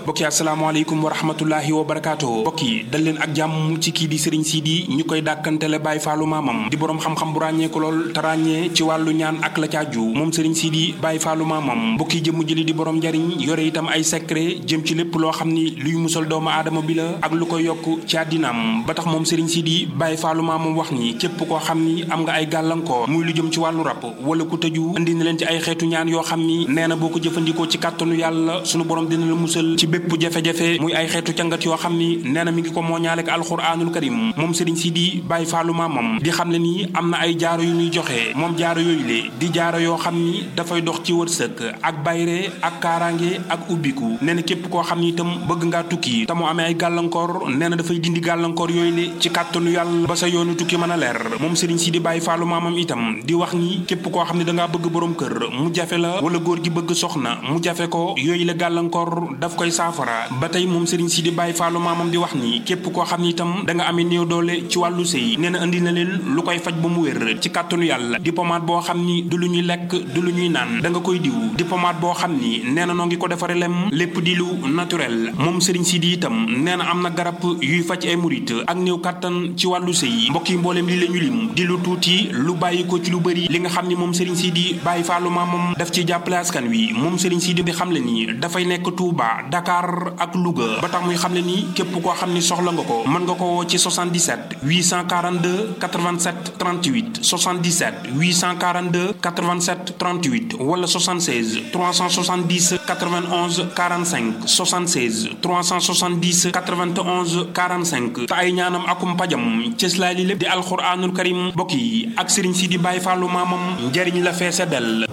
mbokki asalaamaaleykum wa rahmatullahi wa barakaatu mbokk yi dal leen ak jàmm ci kii di sëriñ Sidi ñu koy dàkkantele Baye Fallou maamam di boroom xam-xam bu ràññeeku lool te ràññee ci wàllu ñaan ak la caaju moom sëriñ Sidi Baye Fallou maamam mbokki jëmm jëli di boroom njariñ yore itam ay secret jëm ci lépp loo xam ni luy musal doomu aadama bi la ak lu koy yokk ci àddinaam ba tax moom sëriñ Sidi Baye Fallou maamam wax ni képp koo xam ni am nga ay gàllankoor muy lu jëm ci wàllu rab wala ku tëju indi na leen ci ay xeetu ñaan yoo xam ni nee na boo ko jëfandikoo ci kàttanu yàlla sunu borom dina la musal ci bépp jafe-jafe muy ay xeetu cangat yoo xam ni nee na mi ngi ko mooñaale ak alxuraanul karim moom sëriñ Sidi Baye Fallou maamam di xam ne nii am na ay jaaro yu muy joxe moom jaaro yooyu le di jaaro yoo xam ni dafay dox ci wërsëg ak bayre ak kaaraange ak ubbiku nee na képp koo xam ni itam bëgg ngaa tukki te mu amee ay gàllankoor nee na dafay dindi gàllankoor yooyu le ci kàttanu yàlla ba sa yoonu tukki mën a leer moom sëriñ Sidi Baye Fallou maamam itam di wax ni képp koo xam ne dangaa bëgg borom kër mu jafe la wala góor gi bëgg soxna mu jafe ko yooyu la gàllankoor daf koy saafara ba tey moom Serigne Sidi Baye Fallou maamam di wax ni képp koo xam ni itam da nga amee néew doole ci wàllu sëy nee na indi na leen lu koy faj ba mu wér ci kàttanu yàlla di pommade boo xam ni du lu ñuy lekk du lu ñuy naan da nga koy diw di pommade boo xam ni nee na noo ngi ko defaree lem lépp di lu naturel moom Serigne Sidi itam nee na am na garab yuy faj ay murit ak néew kàttan ci wàllu sëy mbokk yi mbooleem li la ñu lim di lu tuuti lu bàyyi ko ci lu bëri li nga xam ni moom Serigne Sidi Baye Fallou maamam daf ci jàppale askan wi moom Serigne Sidi di xam le ni dafay nekk Touba Dakar ak Louga ba tax muy xam le ni képp koo xam ni soxla nga ko mën nga ko woo ci 77 842 87 38 77 842 87 38 wala 76 370 91 45 76 370 91 45 te ay ñaanam akum pajam cëslaay li lépp di alxuraanul karim mbokk yi ak Serigne Sidi Baye Fallou maamam njariñ la feese del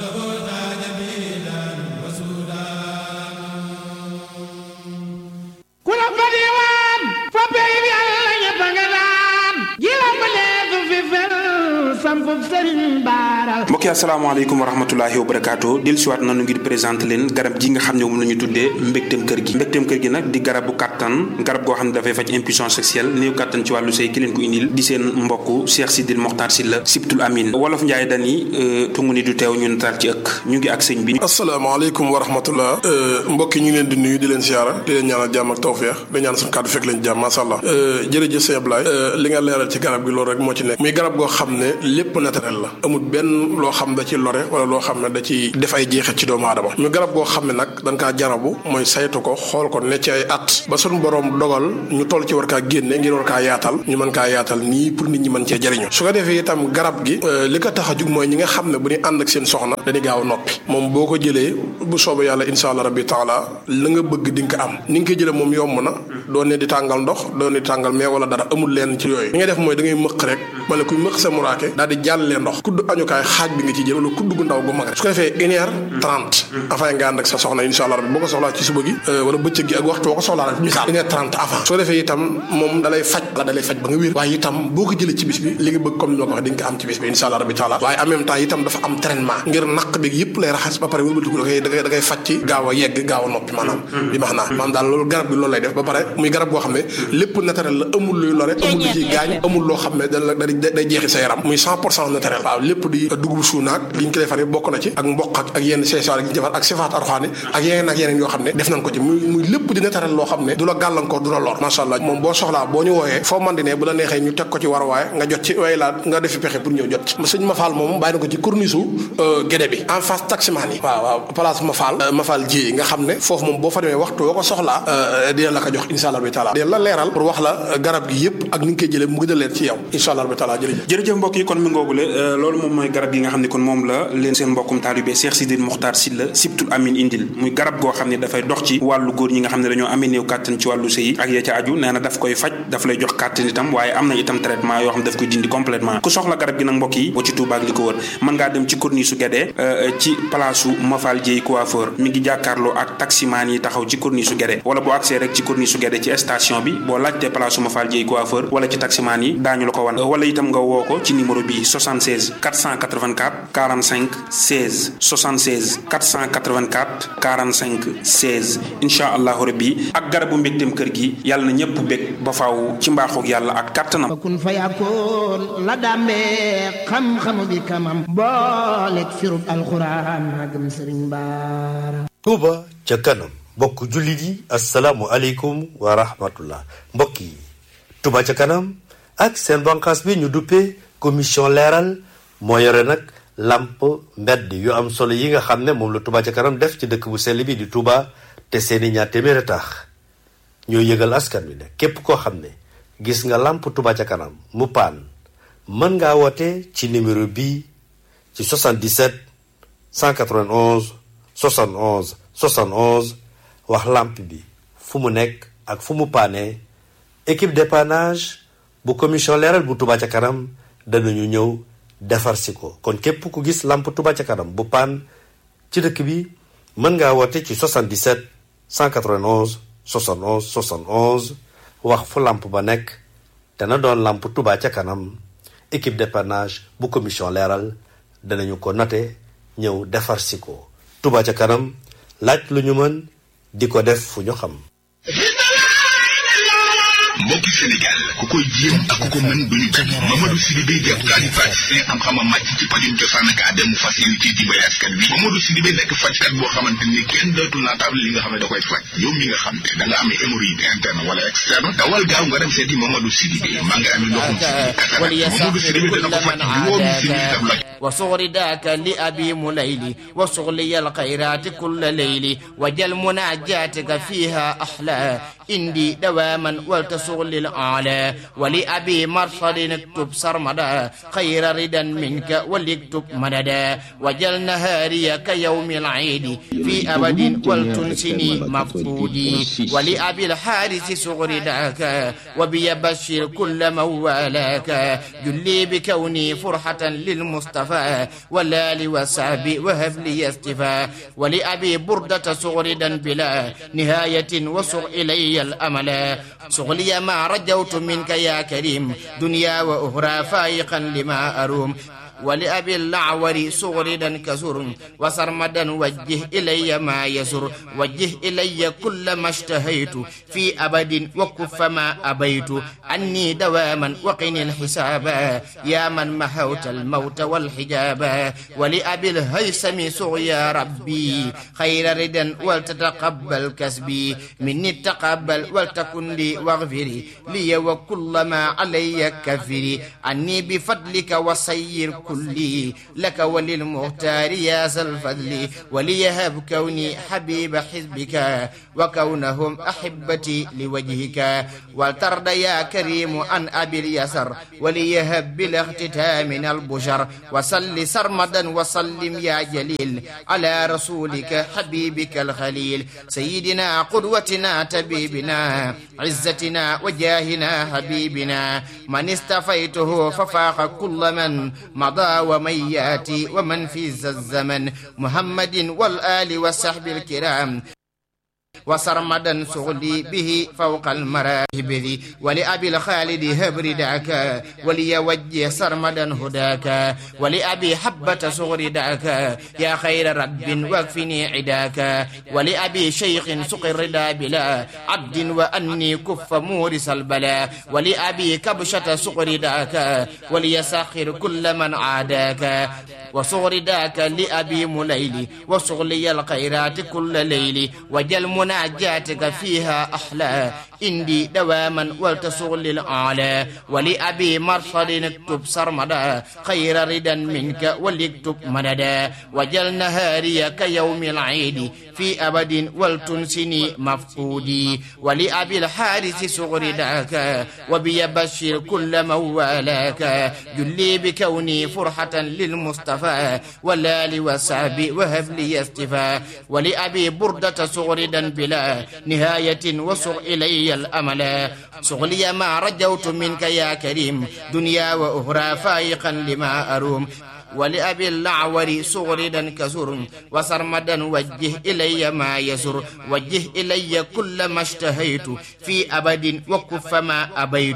ku la fa diwaan fa pey bi yàlla ñëpp nga daan ji la ma leesu fi fel sampub sëriñ baaral mbokki asalaamaaleykum wa rahmatulahi wa barakaatu del siwaat nanu ngir présenté leen garab gi nga xam ne moom la ñu tuddee mbégteem kër gi mbégteem kër gi nag di garabu kàttan garab goo xam ne dafay faj impuissance sexuelle néew kàttan ci wàllu sëy ki leen ko indil di seen mbokk Cheikh Sidil Mokhtar Sylla Sibtul Amin wolof Njaay dani tungu ni du teew ñu nataal ci ëkk ñu ngi ak sëñ bi asalaamaaleykum wa rahmatullah mbokk yi ñu ngi leen di nuyu di leen siyaara di leen ñaanal jàmm ak tawfeex di ñaan suñu kàddu fekk leen jàmm masha Allah jërëjëf sëñ Ablaye li nga leeral ci garab gi loolu rek moo ci nekk muy garab goo xam ne lépp naturel la amul benn loo xam da ci lore wala loo xam ne da ci def ay jeexit ci doomu aadama ñu garab goo xam ne nag dañ kaa jarabu mooy saytu ko xool ko ne ci ay at ba suñu borom dogal ñu toll ci war kaa génne ngir war kaa yaatal ñu mën kaa yaatal nii pour nit ñi mën cee jëriñu su ko defee itam garab gi li ko tax a jug mooy ñi nga xam ne bu ñu ànd ak seen soxna dañuy gaaw a noppi moom boo ko jëlee bu soobee yàlla insha allah rabbi taala la nga bëgg di nga ko am ni nga ko jëlee moom yomb na doo ne di tàngal ndox doo ne di tàngal mais wala dara amul leen ci yooyu li ngay def mooy da ngay mëq rek wala kuy mëq sa muraake daal di jàllee ndox kudd añukaay xaaj bi nga ci jël wala kudd gu ndaw gu mag rek su ko defee une heure trente avant nga ànd ak sa soxna insha allah rabbi boo ko soxlaa ci suba gi wala bëccëg gi ak waxtu boo ko soxlaa rek misaal une heure trente avant soo defee itam moom dalay faj la dalay faj ba nga wér waaye itam boo ko jëlee ci bis bi li nga bëgg comme ni ma ko waxee di nga ko am ci bis bi insha allah rabbi taala waaye en même temps itam dafa am traitement ngir naq bi yëpp lay raxas ba pare wëlbatiku da koy da koy da koy faj ci gaaw a yegg gaaw a noppi maanaam bi max naa maanaam daal loolu garab bi loolu lay def ba pare muy garab goo xam ne lépp naturel la amul luy lore amul lu ciy gaañ amul loo xam ne da day jeexi sa yaram muy cent pour cent naturel waaw lépp di dugub suunaak li ñu ko defaree bokk na ci ak mboq ak ak yenn seesaar yi ñu defar ak sifaat arxaani ak yeneen ak yeneen yoo xam ne def nañ ko ci muy muy lépp di naturel loo xam ne du la gàllankoor du la lor macha allah moom boo soxlaa boo ñu wooyee foo man di ne bu la neexee ñu teg ko ci war waaye nga jot ci way laa nga defi pexe pour ñëw jot ci sëñ Mafal moom bàyyi na ko ci corniche gédé bi en face taximaan yi waaw waaw place Mafal Mafal ji nga xam ne foofu moom boo fa demee waxtu woo ko soxlaa dina la ko jox insha allah bi taala dina la leeral pour wax la garab gi yëpp ak ni nga koy jëlee mu gën a leer ci yow insha allah bi taala jërëjëf jërëjëf mbokk yi kon mi ngoogule loolu moom mooy garab gi nga xam ne kon moom la leen seen mbokkum taalibe Cheikh Sidil Mokhtar Sylla Sibtul Amin indil muy garab goo xam ne dafay dox ci wàllu góor ñi nga xam ne dañoo amee néew kàttan ci wàllu sëy ak ya ca aju nee na daf koy faj daf lay jox kàttan itam waaye am na itam traitement yoo xam ne daf koy dindi complètement ku soxla garab gi nag mbokk yi boo ci Touba ak li ko wër mën ngaa dem ci corniche su Guédé ci place su Mafal Dieye coiffeur mi ngi jàkkaarloo ak taximaan yi taxaw ci corniche su Guédé wala boo accès rek ci corniche su Guédé ci station bi boo laajtee place su Mafal Dieye coiffeur wala ci taximaan yi daañu la ko wan wala itam nga woo ko ci numéro bi 76 484 45 16 76 484 45 16 incha allahu rabbi ak garabu mbégteem kër gi yàlla na ñëpp bég ba faaw ci mbaaxoog yàlla ak kàttanam kun fa yàkkoon la dàmbee xam-xamu bi kamam booleeg firub alxuraan magam sëriñ baara Touba ca kanam mbokk jullit yi asalaamu aleykum wa rahmatullah mbokk yi Touba ca kanam ak seen banqaas bi ñu duppee commission leeral moo yore nag làmp mbedd yu am solo yi nga xam ne moom la Touba ca kanam def ci dëkk bu sell bi di Touba te seeni ñaar téeméer a tax ñoo yëgal askan wi ne képp koo xam ne gis nga làmp Touba ca kanam mu paan mën ngaa woote ci numéro bii ci 77 191 71 71 wax làmp bi fu mu nekk ak fu mu paane équipe dépannage bu commission leeral bu Touba ca kanam danañu ñëw defar si ko kon képp ku gis làmp Touba ca kanam bu paan ci dëkk bi mën ngaa woote ci 77 191 71 71 wax fu làmp ba nekk dana doon làmp Touba ca kanam équipe dépannage bu commission leeral danañu ko note ñëw defar si ko Touba ca kanam laaj lu ñu mën di ko def fu ñu xam mbokki Sénégal ku koy jéem ak ku ko mën duñu benn Mamadou Sidibé di ab kaani faj seen xam-xamam màcc ci pajum cosaan ak aada mu fas yéene ci dimbali askan wi Mamadou Sidibé nekk fajkat boo xamante ni kenn dootul naa table li nga xam ne da koy faj yow mi nga xam ne da nga amee hémorroïde interne wala externe dawal gaaw nga dem seeti Mamadou Sidibé maa nga amee ndoxum Mamadou Sidibé dana ko faj juróomi si tam la وصغر ذاك لأبي مليلي وصغلي الخيرات كل ليل وجل مناجاتك فيها أحلى إندي دواما ولتصغ للأعلى ولأبي مرصد اكتب سرمدا خير ردا منك وليكتب مددا وجل نهاري كيوم العيد في أبد ولتنسني مفقودي ولأبي الحارث صغر ذاك وبيبشر كل موالاك جلي بكوني فرحة للمصطفى المصطفى والآل والصحب وهب لي استفاء ولأبي بردة صغردا بلا نهاية وصغ إلي الأمل صغلي ما رجوت منك يا كريم دنيا وأخرى فايقا لما أروم ولأبي الأعور صغردا كسر وسرمدا وجه إلي ما يسر وجه إلي كل ما اشتهيت في أبد وكف ما أبيت عني دواما وقني الحساب يا من محوت الموت والحجاب ولأبي الهيثم سغ يا ربي خير ردا ولتتقبل كسبي مني تقبل ولتكن لي واغفري لي وكل ما علي كفري عني بفضلك وسير كلي لك وللمختار يا ذا الفضل وليهب كوني حبيب حزبك وكونهم أحبتي لوجهك ولترضى يا كريم عن أبي اليسر وليهب بالاختتام من البشر وصل سرمدا وسلم يا جليل على رسولك حبيبك الخليل سيدنا قدوتنا تبيبنا عزتنا وجاهنا حبيبنا من استفيته ففاق كل من مضى ومن ياتي ومن في ذا الزمن محمد والآل والصحب الكرام وسرمدا سغلي به فوق المراهب ذي ولأبي الخالد هبر دعك وليوجه سرمدا هداك ولأبي حبة صغر دعك يا خير رب واكفني عداك ولأبي شيخ سقر ردا بلا عبد وأني كف مورس البلاء ولأبي كبشة صغر دعك وليسخر كل من عاداك وصغر داك لأبي مليلي وصغلي الخيرات كل ليل وجل مناجاتك فيها أحلى إندي دواما ولتصغ للأعلى ولأبي مرصد اكتب سرمدا خير ردا منك وليكتب مددا وجل نهاري كيوم العيد في أبد ولتنسني مفقودي ولأبي الحارث صغر داك وبيبشر كل موالاك جلي بكوني فرحة للمصطفى والآل والصحب وهب لي استفاء ولأبي بردة صغردا بلا نهاية وصغ إلي الأمل صغلي ما رجوت منك يا كريم دنيا وأخرى فايقا لما أروم ولأبي الأعور صغردا كسر وسرمدا وجه إلي ما يسر وجه إلي كل ما اشتهيت في أبد وكف ما أبيت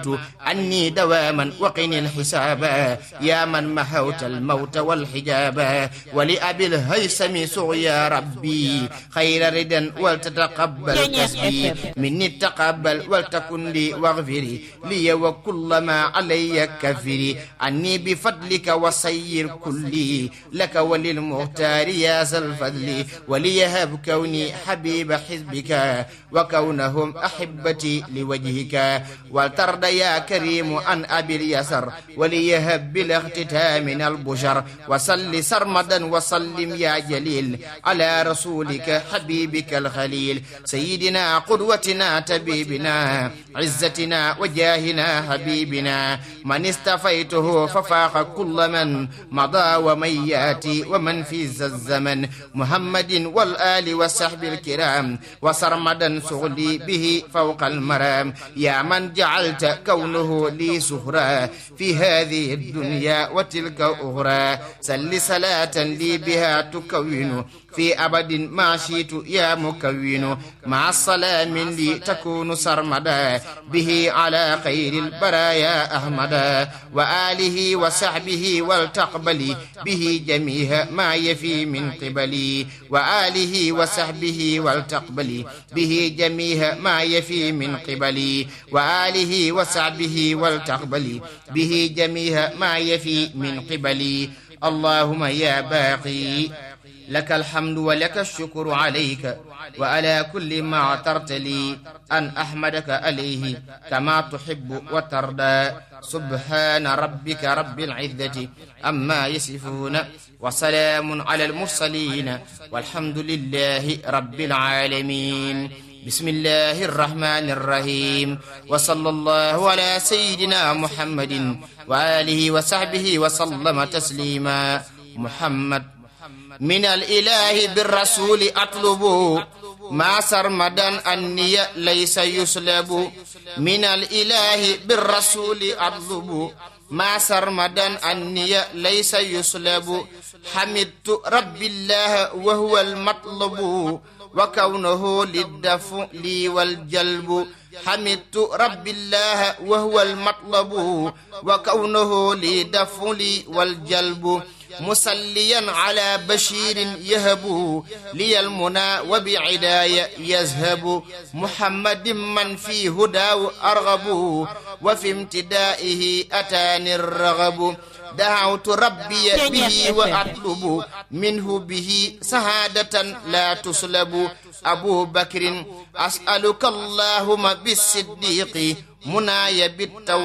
عني دواما وقني الحساب يا من محوت الموت والحجاب ولأبي الهيثم سوء يا ربي خير ردا ولتتقبل كسبي مني تقبل ولتكن لي واغفري لي وكل ما علي كفري عني بفضلك وسير كلي لك وللمختار يا ذا الفضل وليهب كوني حبيب حزبك وكونهم أحبتي لوجهك ولترد يا كريم عن أبي اليسر وليهب بالاختتام من البشر وصل سرمدا وسلم يا جليل على رسولك حبيبك الخليل سيدنا قدوتنا تبيبنا عزتنا وجاهنا حبيبنا من استفيته ففاق كل من مضى ومن ياتي ومن في ذا الزمن محمد والآل والصحب الكرام وسرمدا سغلي به فوق المرام يا من جعلت كونه لي سهرا في هذه الدنيا وتلك أخرى سل صلاة لي بها تكون في أبد ما شئت يا مكون مع السلام لي تكون سرمدا به على خير البرايا أحمدا وآله وصحبه والتقبلي به جميع ما يفي من قبلي وآله وصحبه والتقبلي به جميع ما يفي من قبلي وآله وصحبه والتقبلي به جميع ما يفي من قبلي اللهم يا باقي لك الحمد ولك الشكر عليك وعلى كل ما اعترت لي أن أحمدك عليه كما تحب وترضى سبحان ربك رب العزة أما يصفون وسلام على المرسلين والحمد لله رب العالمين بسم الله الرحمن الرحيم وصلى الله على سيدنا محمد وآله وصحبه وسلم تسليما محمد من الإله بالرسول أطلب ما سرمدا أني ليس يسلب من الإله بالرسول أطلب ما سرمدا أني ليس يسلب حمدت رب الله وهو المطلب وكونه للدفع لي والجلب حمدت رب الله وهو المطلب وكونه لدفع لي والجلب مسليا على بشير يهب لي المنى وبعداية يذهب محمد من في هداه أرغب وفي امتدائه أتاني الرغب دعوت ربي به وأطلب منه به سعادة لا تسلب أبو بكر أسألك اللهم بالصديق مناي بالتوبة